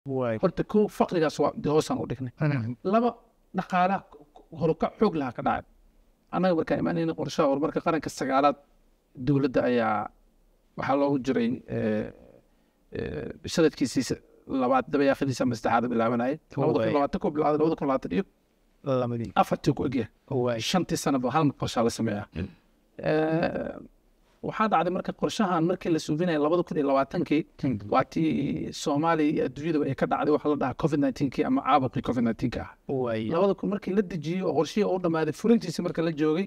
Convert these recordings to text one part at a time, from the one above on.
waay horta kow faqrigaas waa dee hoosaan u dhignay laba dhaqaalaha horukac xoog lahaa ka dhacay annaga markaan imaanayna qorshaha horumarka qaranka sagaalaad dowladda ayaa waxaa loogu jiray eh, eh, sanadkiisii labaad dabayaaqadiisa ama saddexaad bilaabanayay labada kun labaatan ku bilaaday labada kun labaatan iyo lamadii afartii ku egyahay waay shantii sanaba hal mar qorshaa la sameeyaa Eh, waxaa dhacday marka qorshahan markii la suufinaya labada kun iyo labaatankii waa tii soomaaliya iyo adduunyadaba ay ka dhacday waxa la dhahaa covid 19 ama caabuqii covid 19 ah waay labada kun markii la dejiyey oo qorshihii u dhamaaday fulintiisa marka la joogay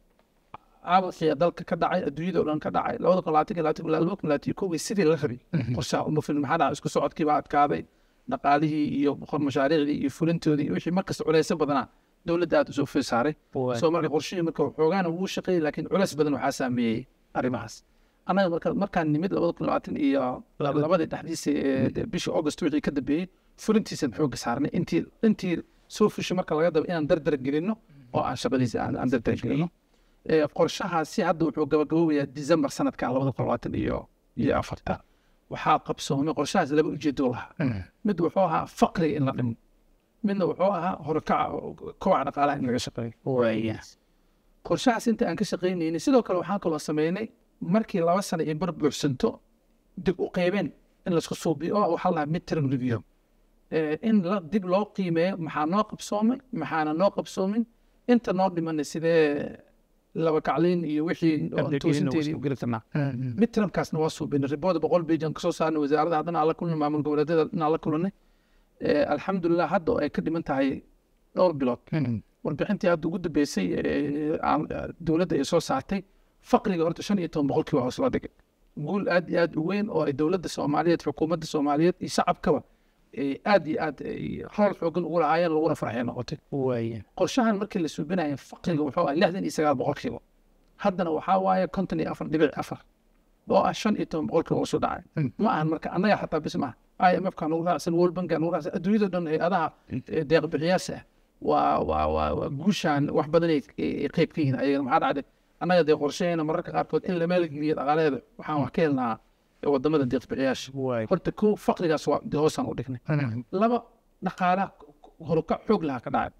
caabuqii dalka ka dhacay adduunyada oo dhan ka dhacay labada kun labaatan iyo labaatan ilaa laba kun labaatan iyo kowgii sidii la rabay qorshaha uma filin maxaa dhacay isku socodkii baa adkaaday dhaqaalihii iyo boqor mashaariicdii iyo fulintoodii iyo wixii markasta culeysyo badanaa dowladda aad usoo fil saaray waay soo marka qorshihii marka xoogaana wuu shaqeeyey laakiin culeys badan waxaa saameeyey arrimahaas annaga marka markaan nimid labada kun labaatan iyo labadii dhexdiisa ee dee bishii august wixii ka dambeeyey fulintiisan xooga saarnay intii intii soo fushay marka laga dabo inaan dardar gelino oo aan shaqadiisa aan aan dardar gelino Ee, qorshahaasi hadda wuxuu gabagaboobayaa december sanadka labada kun labaatan iyo iyo afarta waxaa qabsoomay qorshahaas laba ujeedo lahaa mid wuxuu ahaa faqriga in la dhimo midna wuxuu ahaa horkaca kowaca dhaqaalaha in laga shaqeeyo waay qorshahaas inta aan ka shaqaynaynay sidoo kale waxaan kaloo sameynay markii laba sano iyo bar buuxsanto dib u qeybeen in laisku suubiyo oo waxaa lahaa midterm review Eh, in la dib loo qiimeeyo maxaa noo qabsoomay maxaana noo qabsoomin inta noo dhimanay sidee laba kacliin iyo wixii oo toosinteedii u geli karnaa midtermkaasna waa suubinay ribood boqol bage aan kasoo saarnay wasaaradda haddana aan la kulnay maamul goboleedyada inaan la kulanay Eh, alxamdulilah hadda oo ay ka dhiman tahay dhowr bilood warbixintii hadda ugu dambeysay ee, aan- dowladda ay soo saartay faqriga horta shan iyo toban boqolkii waa hoos loo dhigay guul aad iyo aad u weyn oo ay dowladda soomaaliyeed xukuumadda soomaaliyeed iyo shacabkaba ay aad iyo aad ay rool xoogan ugu lahaayeen laguna farxay noqotay waay qorshahan markii la suubinaya faqriga wuxuu ah lixdan iyo sagaal boqolkiiba haddana waxaa waaye konton iyo afar dhibic afar oo ah shan iyo toban boqolkiiba hoos u dhacay ma ahan marka annaga xataa bis maaha i m f ka nugu raacsan world bank nugu raacsan adduunyada dhan hay-adaha eh, deeq bixiyaasha ah waa waa waa waa guushaan wax badan ay ay qeyb ka yihiin ayagana maxaa dhacday annaga dee qorsheheena mararka qaarkood in la maalgeliyo dhaqaaleeda waxaan wax ka helnaa wadamada deeq bixiyaasha waay horta kow faqrigaas waa dee hoosaan u dhignay laba dhaqaalaha horukac xoog lahaa ka dhacay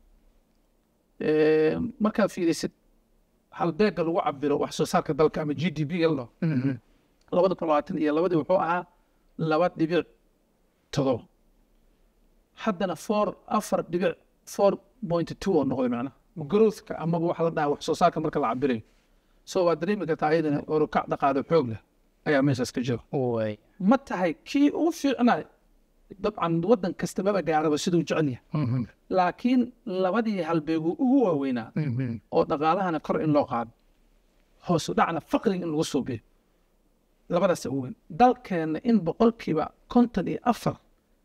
Ee, markaad fiirisid halbeega lagu cabiro wax soo saarka dalka ama g d p ga la dhaho labada kun labaatan iyo labadii wuxuu ahaa laba dhibic todoba haddana four afar dhibic four point two oo noqday macnaha growthka amaba waxa la dhahaa wax soo saarka marka la cabirayo so waa dareemi kartaa ayadana horukac dhaqaale xoog leh ayaa meeshaas ka jira waay ma tahay kii ugu fiicnay dabcan waddan kasta maba gaaraba siduu jecel yahay laakiin labadii halbeegu ugu waaweynaa oo dhaqaalahana kor in loo qaado hoosu dhacna faqriga in lagu suubiyo labadaas ugu weyn dalkeenna in boqolkiiba konton iyo afar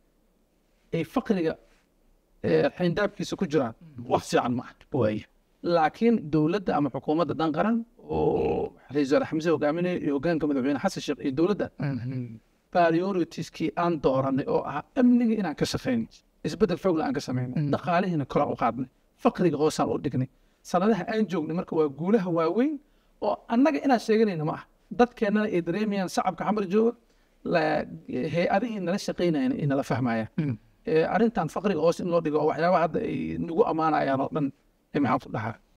ay faqriga eh, xayndaabkiisa ku jiraan wax fiican ma aha waay laakiin dowladda ama xukuumadda dhan qaran oo ra-iisul wasaare xamse hogaaminaya iyo hogaanka madaxweyne xasan sheekh iyo dowladda prioritieskii aan dooranay oo ahaa amniga inaan ka shaqeyno isbeddel xoogla aan ka sameynay dhaqaalihiina koraan u qaadnay faqriga hoosaan u dhignay sanadaha aan joognay marka waa guulaha waaweyn oo annaga inaan sheeganayna ma ah dadkeennana ay dareemayaan shacabka xamar jooga la- hay-adihii nala shaqeynayana ay nala fahmayaan Eh, arrintan faqriga hoos in loo dhigo oo waxyaabaha hadda ay nagu ammaanayaan oo dhan eh, maxaan ku dhahaa